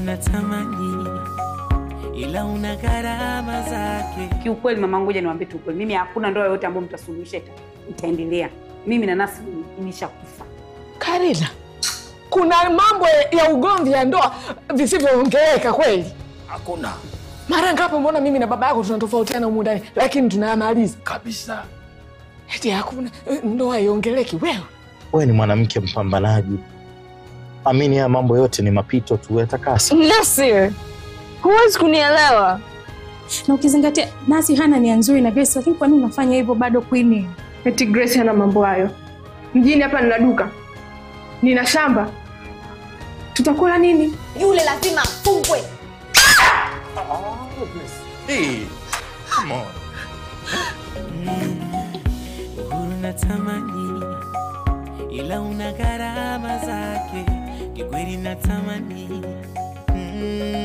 natamani, ila una gharama zake. Kiukweli mama, ngoja niwaambie tu ukweli, mimi hakuna ndoa yoyote ambayo mtasuluhisha ita- itaendelea. Mimi na Nasi nimeshakufa. Karina, kuna mambo ya ugomvi ya ndoa visivyoongeleka kweli. Hakuna Mara ngapi mbona mimi na baba yako tunatofautiana humu ndani, lakini tunayamaliza kabisa. eti hakuna eh, ndoa iongeleki. Wewe Wewe ni mwanamke mpambanaji, amini haya mambo yote ni mapito tu, yatakasa. Nasir, huwezi kunielewa. na ukizingatia Nasi hana nia nzuri na Grace, lakini kwa nini unafanya hivyo bado Queen? Eti Grace hana mambo hayo. Mjini hapa nina duka, nina shamba, tutakula nini? Yule lazima afungwe. Hey, come on. Uhuru natamani, ila una gharama zake. Kikweli natamani, mm,